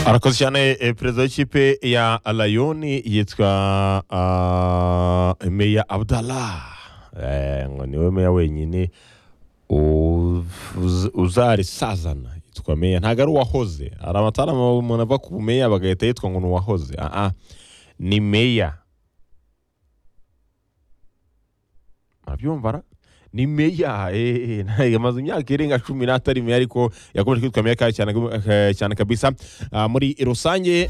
arakoze cyane eh, perezida w'ikipe ya rayoni yitwa ah, meya abdallah Eh, ngo niwe meya wenyine u- uz- uzarisazana yitwa meya ntabwo ari uwahoze hari amatarama umuntu ava ku meya bagahita yitwa ngo ni uwahoze Ah, ah. ni meya murabyumva ra? ni meya eh, eh, amaze imyaka irenga cumi n'atari meya ariko yakomeje kwitwa meya kandi cyane, eh, cyane kabisa Ah, muri rusange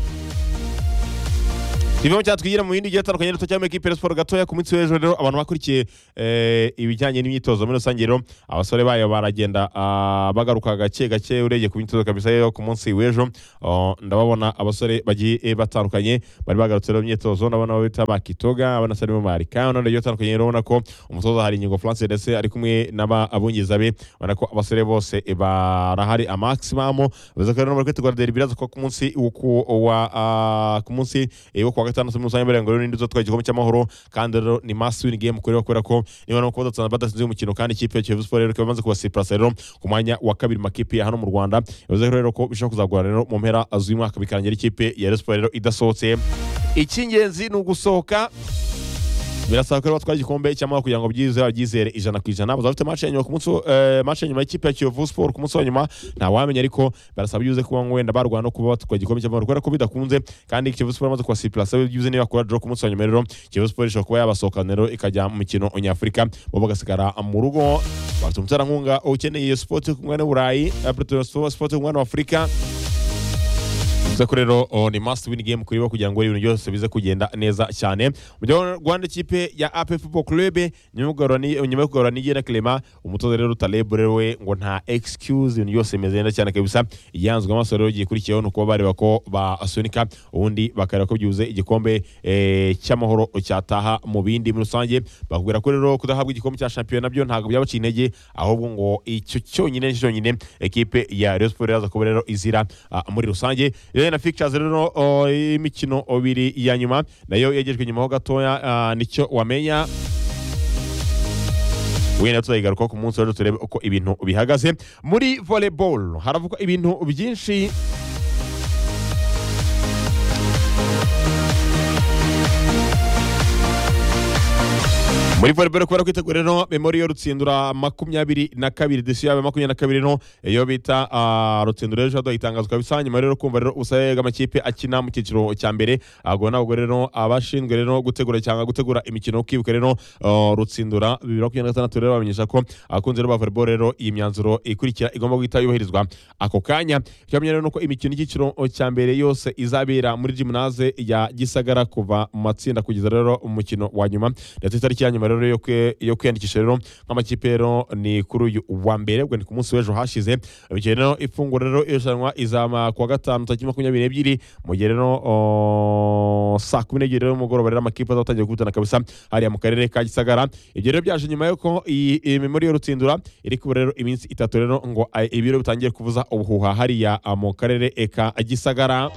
ivamo cyatwigira mu bindi bigiye bitandukanye duto cyangwa ekipe ya siporo gatoya ku munsi w'ejo rero abantu bakurikiye eh, ibijyanye n'imyitozo muri rusange rero abasore bayo baragenda ah, bagaruka gake gake urebye ku myitozo kabisa yo ku munsi w'ejo Oh, ndababona abasore bagiye eh, batandukanye bari bagarutse rero mu myitozo ndabona abo bita bakitoga abana sarimo marika none rero batandukanye rero ubona ko umutoza hari ingingo France ndetse ari kumwe n'ababungiza be ubona ko abasore bose eh, barahari amaximum bivuze ko rero bari kwitegura derby iraza kuba ku munsi wo ku- wa ah, ku munsi eh, wo kuwa gatandatu muri rusange mbere ngo rero n'indi izatwara igikombe cy'amahoro kandi rero ni must win game kureba kubera ko niba no kuba badatsinze badatsinze uyu mukino kandi ikipe ya Kiyovu Sport rero ikaba imaze kubasipurasa rero ku mwanya wa kabiri mu makipe ya hano mu Rwanda bivuze ko rero ko bishobora kuzagorana rero mu mpera z'umwaka bikarangira ikipe ya Rayon Sport rero idasohotse icy'ingenzi ni ugusohoka birasaba ko rero batwara igikombe cy'amahoro kugira ngo byizere byizere ijana ku ijana bazaba bafite match ya nyuma ku munsi wo- eh, match ya nyuma y'ikipe ya Kiyovu Sport ku munsi wa nyuma nta wamenya ariko barasaba byuze kuba wenda barwana no kuba batwara igikombe cy'amahoro kubera ko bidakunze kandi Kiyovu Sport amaze kubasipurasa byuze niba bakora draw ku munsi wa nyuma rero Kiyovu Sport ishobora kuba yabasohokana rero ikajya mu mikino nyafurika bo bagasigara mu rugo bafite umuterankunga ukeneye iyo sport yo ku mwanya w'uburayi eh, Platinum sport yo ku mwanya w'afurika bivuze ko rero oh, ni must win game kuri bo kugira ngo ibintu byose bize kugenda neza cyane mu gihe rwanda ikipe ya AP Football Club nyuma yo kugarura ni- nyuma yo kugarura n'igena Clement umutoza rero Taleb rero we ngo nta excuse ibintu byose bimeze neza cyane kabisa yanzwe amaso rero gikurikiyeho ni ukuba bareba ko basunika ubundi bakareba ko byuze igikombe eh, cy'amahoro cyataha mu bindi muri rusange bakubwira ko rero kudahabwa igikombe cya shampiyona nabyo ntabwo byabaciye intege ahubwo ngo icyo cyonyine nicyo cyonyine ekipe ya Rayon Sport iraza kuba rero izira ah, muri rusange rero na fixtures rero oh, y'imikino ibiri ya nyuma nayo yegejwe nyuma ho gatoya ah, nicyo wamenya wenda tuzayigarukaho ku munsi w'ejo turebe uko ibintu bihagaze muri volleyball haravugwa ibintu byinshi muri volleyball kubera kwitegura rero memori yo rutsindura makumyabiri na kabiri disi yawe makumyabiri na kabiri no iyo bita ah, rutsindura ejo haduha itangazo kabisa nyuma rero kumva rero ubusabe bw'amakipe akina mu cyiciro cya mbere ahubwo ntabwo rero abashinzwe rero gutegura cyangwa gutegura imikino kwibuka rero ah, rutsindura bibiri na makumyabiri na gatandatu rero bamenyesha ko abakunzi rero ba volleyball rero iyi myanzuro ikurikira igomba guhita yubahirizwa ako kanya icyo bamenya rero ni uko imikino y'icyiciro cya mbere yose izabera muri gymnase ya gisagara kuva mu matsinda kugeza rero umukino wa nyuma ndetse itariki ya nyuma rero yo kwe- yo kwiyandikisha rero nk'amakipe rero ni kuri uyu wa mbere ubwo ni ku munsi w'ejo hashize bityo rero ifunguro rero irushanwa izama kuwa gatanu tariki makumyabiri n'ebyiri mu gihe rero o, saa kumi n'ebyiri rero umugoroba rero amakipe azatangira gukutana kabisa hariya mu karere ka gisagara ibyo rero byaje nyuma y'uko iyi iyi memori yo rutsindura iri kuba rero iminsi itatu rero ngo a- ibiro bitangiye kuvuza ubuhuha hariya a, mu karere e, ka gisagara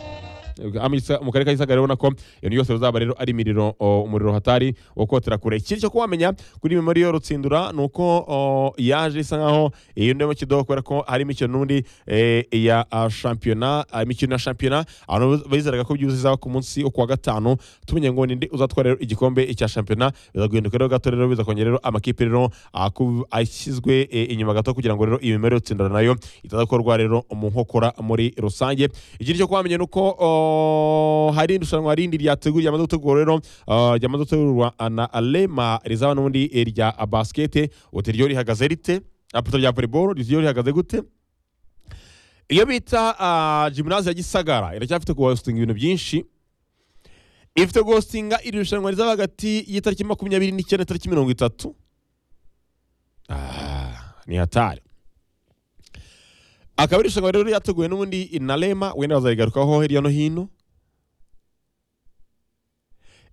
Amisa- mu karere ka gisagara urabona ko ibintu byose bizaba rero ari imiriro o, umuriro hatari wo kotera kure ikindi cyo kuwamenya kuri memori yo rutsindura ni uko o, yaje isa nkaho iyo ndimo kidoho kubera ko hari imikino n'undi eh, ya ah, shampiyona ah, imikino ya shampiyona abantu bizeraga ko byuzuye izaba ku munsi wo kuwa gatanu tumenye ngo ninde uzatwara rero igikombe cya shampiyona bizaguhinduka rero gato rero bizakongera rero amakipe rero aku- ashyizwe eh, inyuma gato kugira ngo rero iyi memori yo rutsindura nayo itazakorwa rero mu nkokora muri rusange ikindi cyo kuwamenya ni uko o, hari irushanwa rindi ryateguye ryamaze gutegurwa rero ah, ryamaze gutegurwa na Alema rizaba n'ubundi eh, rya basikete uti ryo rihagaze rite apoto rya volleyball ryo rihagaze gute iyo bita ah, gymnase ya gisagara iracyafite kuhostinga ibintu byinshi ifite guhostinga iri rushanwa rizaba hagati y'itariki makumyabiri n'icyenda tariki mirongo itatu Ah, ni hatari akaba ari irushanwa rero ryateguwe n'ubundi na rema wenda bazarigarukaho hirya no hino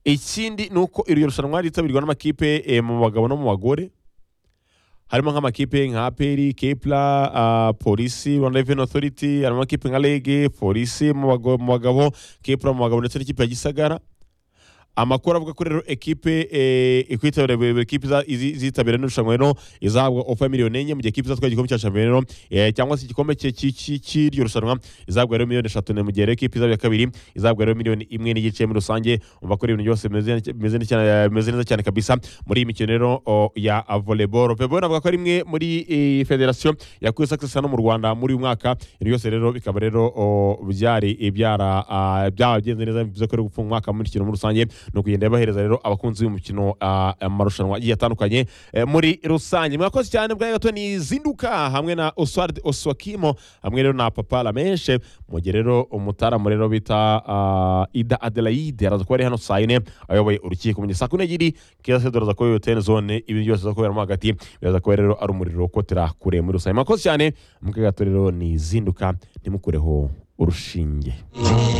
ikindi ni uko iryo rushanwa ryitabirwa n'amakipe eh, mu bagabo no mu bagore harimo nk'amakipe nka aperi kepla ah, polisi rwanda reveni otoriti harimo amakipe nka rege polisi mu bago- mu bagabo kepla mu bagabo ndetse n'ikipe ya gisagara amakuru avuga ko rero ekipe eh, ikwitabira buri buri ekipe iza- izi- izitabira n'irushanwa rero izahabwa ofa miliyoni enye mu gihe ekipe izatwara igikombe cya shampiyona rero eh, cyangwa se igikombe cye- cy- cy- cy'iryo rushanwa izahabwa rero miliyoni eshatu ne mu gihe rero ekipe izaba iya kabiri izahabwa rero miliyoni imwe n'igice muri rusange umva ko ari ibintu byose bimeze neza- bimeze neza cyane- bimeze neza cyane kabisa muri iyi mikino rero o, ya volleyball volleyball avuga ko ari imwe muri eh, federasiyo yakuye success hano mu rwanda muri uyu mwaka ibintu byose rero bikaba rero o, byari ibyara ah, byagenze neza bivuze ko rero gufunga umwaka muri mikino muri rusange ni ukugenda yabahereza rero abakunzi b'umukino ah, amarushanwa agiye atandukanye eh, muri rusange mwakoze cyane bwa gato ni zinduka hamwe na oswald oswakimo hamwe rero na papa lameshe mu gihe rero umutaramu rero bita ah, ida adelaide araza kuba ari hano saa yine ayoboye urukiko mu gihe saa kumi n'ebyiri keza se dore aza kuba yotene zone ibintu byose aza kuberamo hagati biraza kuba rero ari umuriro ukotera kure muri rusange mwakoze cyane mukagato rero ni zinduka ntimukureho urushinge